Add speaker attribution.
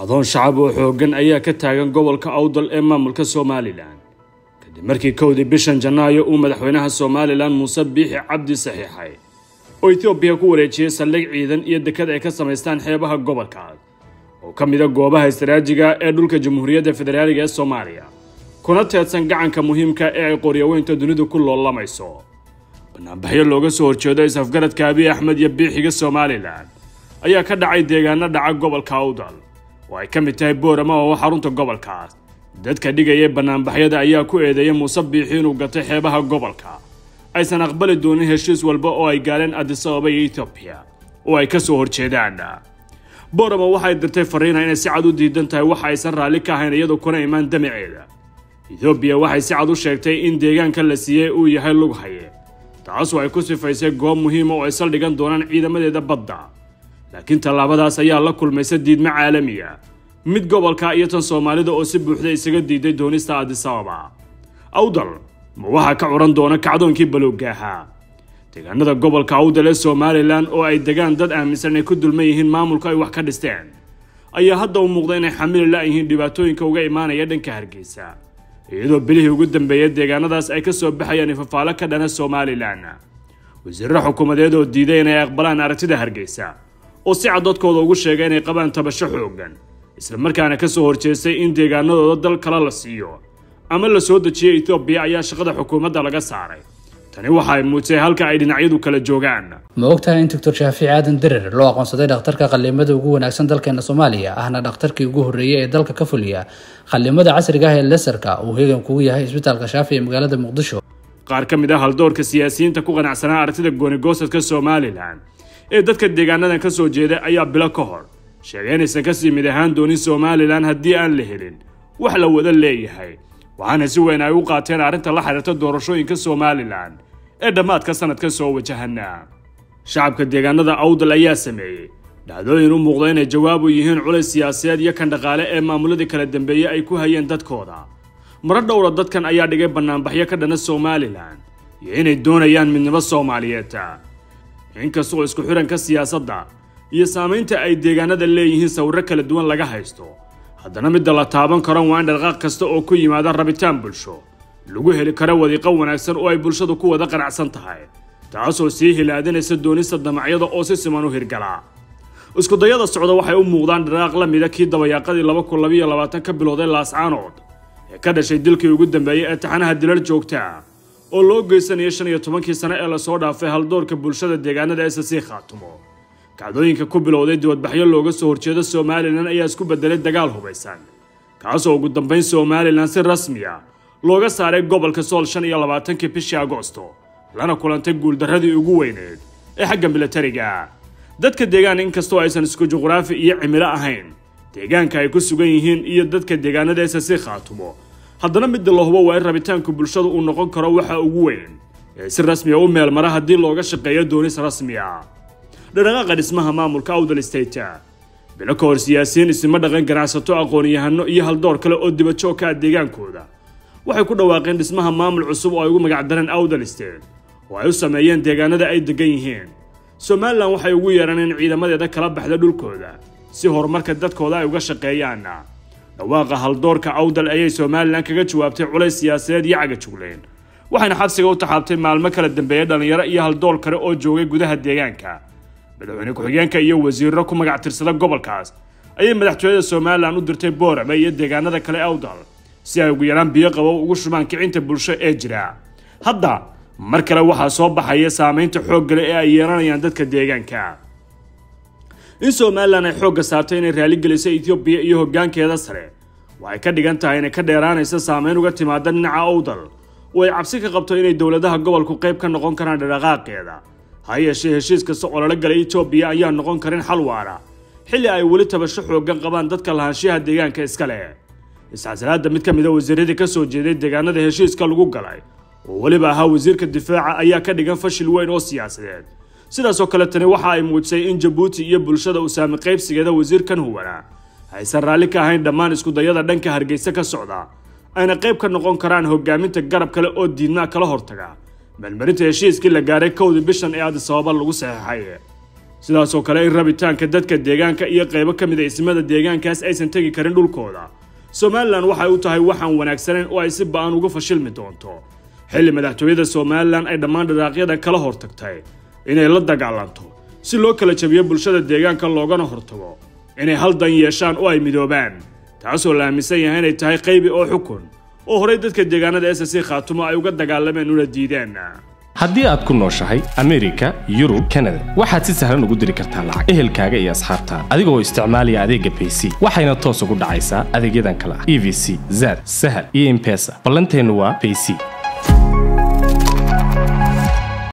Speaker 1: kacdoon shacab oo xooggan ayaa ka taagan gobolka awdal ee maamulka somalilan kadib markii kowdii bishan janaayo uu madaxweynaha somalilan muuse biixi cabdi saxiixay oo etoobiya ku wareejiyey saldhig ciidan iyo dekad ay ka samaystaan xeebaha gobolkaas oo ka mida goobaha istaraajiga ee dhulka jamhuuriyadda federaaliga ee soomaaliya kuna teedsan gacanka muhiimka ee ay qoryaweynta dunidu ku loolamayso banaanbaxyo looga soo horjeedo is-afgaradka abiy axmed iyo biixiga somalilan ayaa ka dhacay deegaano dhaca gobolka awdal oo ay ka mid tahay boorama oo xarunta gobolkaas dadka dhigaya banaanbaxyada ayaa ku eedeeyay muuse biixi inuu gatay xeebaha gobolka aysan aqbali doonin heshiis walba oo ay gaareen adis ababa iyo etoobiya oo ay ka soo horjeedaan boorama waxay dirtay fariina inay si cad u diidan tahay waxa aysan raalli ka ahayn iyadoo kuna imaan damaceeda etoobiya waxay si cad u sheegtay in deegaanka la siiyey uu yahay lug haye taasoo ay ku sifaysay goob muhiima oo ay saldhigan doonaan ciidamadeeda badda laakiin tallaabadaas ayaa la kulmaysa diidmo caalamiya mid gobolka iyo tan soomaalida oo si buuxda isaga diiday doonista adis ababa awdal ma waxaa ka curan doona kacdoonkii balowga ahaa deegaanada gobolka awdal ee somalilan oo ay degaan dad aaminsan inay ku dulman yihiin maamulka ay wax ka dhisteen ayaa hadda u muuqda inay xamili la-yihiin dhibaatooyinka uga imaanaya dhanka hargeysa iyadoo bilihii ugu dambeeya deegaanadaas ay ka soo baxayaan ifafaalo ka dhana somalilan wasiirro xukuumadeed oo diiday inay aqbalaan aragtida hargeysa oo si cadodkooda ugu sheegay inay qabaan tabasho xooggan islamarkaana ka soo horjeestay in deegaanadooda dal kale la siiyo ama la soo dejiyey etoobiya ayaa shaqada xukuumadda laga saaray tani waxa ay muujisay halka ay dhinacyadu kala joogaan
Speaker 2: ma ogtahay in doctor shaafici aadan derer loo aqoonsaday dhakhtarka qallimada ugu wanaagsan dalkeena soomaaliya ahna dhakhtarkii ugu horreeyey ee dalka ka fuliya qallimada casriga ah ee lesarka uu hegan kugu yahay isbitaalka shaafi ee magaalada muqdisho
Speaker 1: qaar ka mid ah haldoorka siyaasiyiinta ku qanacsanaa aragtida goonigoosadka somalilan ee dadka deegaanadan ka soo jeeda ayaa bilo ka hor sheegay inaysan kasii mid ahaan doonin somalilan haddii aan la helin wax la wada leeyahay waxaana si weyn ay u qaateen arrinta la xiriirta doorashooyinka somalilan ee dhammaadka sanadka soo wajahana shacabka deegaanada awdal ayaa sameeyey dhacdooyin u muuqda inay jawaab u yihiin culays siyaasadeed iyo kan dhaqaale ee maamuladii kala dambeeyey ay ku hayeen dadkooda maro dhowra dadkan ayaa dhigay banaanbaxyo ka dhana somalilan iyo inay doonayaan midnimo soomaaliyeed inkastoo isku xiranka siyaasadda iyo saamaynta ay deegaanada leeyihiin sawirro kala duwan laga haysto haddana midda la taaban karo waa in dhaqaaq kasta oo ku yimaada rabitaan bulsho lagu heli karo wadiiqo wanaagsan oo ay bulshadu ku wada qanacsan tahay taasoo sii hilaadinaysa doonista damacyada oo si siman u hirgala iskudayada socda waxay u muuqdaan dhaqaaq la mida kii dabayaaqadii laba kun labayo labaatan ka bilowday laascaanood ee ka dhashay dilkii ugu dambeeyey ee taxanaha dilal joogta oo loo geysanaya shan iyo tobankii sano ee lasoo dhaafay haldoorka bulshada deegaanada ss khaatumo kacdooyinka ku bilowday dibadbaxyo looga soo horjeedo somalilan ayaa isku bedelay dagaal hubaysan kaasoo ugu dambayn somalilan si rasmi a looga saaray gobolka sool shan iyo labaatankii bishii agosto lana kulantay guuldarradii ugu weyneed ee xagga milatariga dadka deegaan inkastoo aysan isku juqraafi iyo cimilo ahayn deegaanka ay ku sugan yihiin iyo dadka deegaanada ss khaatumo haddana midda la hubo waa in rabitaanku bulshadu uu noqon karo waxa ugu weyn ee si rasmiya u meelmara haddii looga shaqeeyo doonis rasmiya dhaqaaqa dhismaha maamulka awdal state bilo ka hor siyaasiyiin isima dhaqan ganacsato aqoon-yahano iyo haldoor kale oo dibajoog ka ah deegaankooda waxay ku dhawaaqeen dhismaha maamul cusub oo ay ugu magacdareen awdal state oo ay u sameeyeen deegaanada ay degan yihiin somalilan waxay ugu yeedhaan in ciidamadeeda kala baxda dhulkooda si horumarka dadkooda ay uga shaqeeyaan dhawaaqa haldoorka awdal ayay somalilan kaga jawaabtay culays siyaasadeed iyo cagajugleen waxayna xabsiga u taxaabtay maalmo kala dambeeya dhallinyaro iyo haldoor kale oo joogay gudaha deegaanka madaxweyne ku-xigeenka iyo wasiirro ku magac tirsada gobolkaas ayay madaxtooyada somalilan u dirtay boorame iyo deegaanada kale awdal si ay ugu yaraan biyo qabow ugu shubaan kicinta bulsho ee jira hadda mar kale waxaa soo baxaya saamaynta xooggale ee ay yeelanayaan dadka deegaanka in somalilan ay xoogga saartay inay raaligelisay etoobiya iyo hoggaankeeda sare waxay ka dhigan tahay inay ka dheeraanaysa saamayn uga timaada dhinaca awdal oo ay cabsi ka qabto inay dowladaha gobolku qayb ka noqon karaan dhaqaaqeeda ha yeeshee heshiis kasta oo lala galay etoobiya ayaa noqon karin xal waara xilli ay weli tabasho xooggan qabaan dadka lahaanshiyaha deegaanka iska leh isxasalaadda mid ka mid a wasiiradii ka soo jeeday deegaanada heshiiska lagu galay oo weliba ahaa wasiirka difaaca ayaa ka dhigan fashil weyn oo siyaasadeed sidaasoo kale tani waxa ay muujisay in jabuuti iyo bulshada usaami qaybsigeeda wasiirkan huwana aysan raalli ka ahayn dhammaan iskudayada dhanka hargeysa ka socda ayna qayb ka noqon karaan hogaaminta garab kale oo diidmaa kala hortaga meelmarinta heshiiskii la gaaray kowdii bishan ee adis ababa lagu saxeexay sidaasoo kale in rabitaanka dadka deegaanka iyo qaybo ka mid a ismada deegaankaas aysan tegi karin dhulkooda somalilan waxay u tahay waxaan wanaagsanayn oo ay si ba-an uga fashilmi doonto xilli madaxtooyada somalilan ay dhammaan dharaaqyada kala hortagtay inay la dagaalanto si loo kala jabiyo bulshada deegaanka loogana hortago inay hal dan yeeshaan oo ay midoobaan taasoo la aaminsan yahay inay tahay qaybi oo xukun oo horey dadka deegaanada s c khaatumo ay uga dagaalameen una diideen
Speaker 3: haddii aad ku nooshahay amerika yurub kanada waxaad si sahlan ugu diri kartaa lacag ehelkaaga iyo asxaabtaada adigoo isticmaalaya adeegga bayc waxayna toos ugu dhacaysaa adeegyadan kale ah e v c zad sahal iyo impesa ballanteennu waa bayc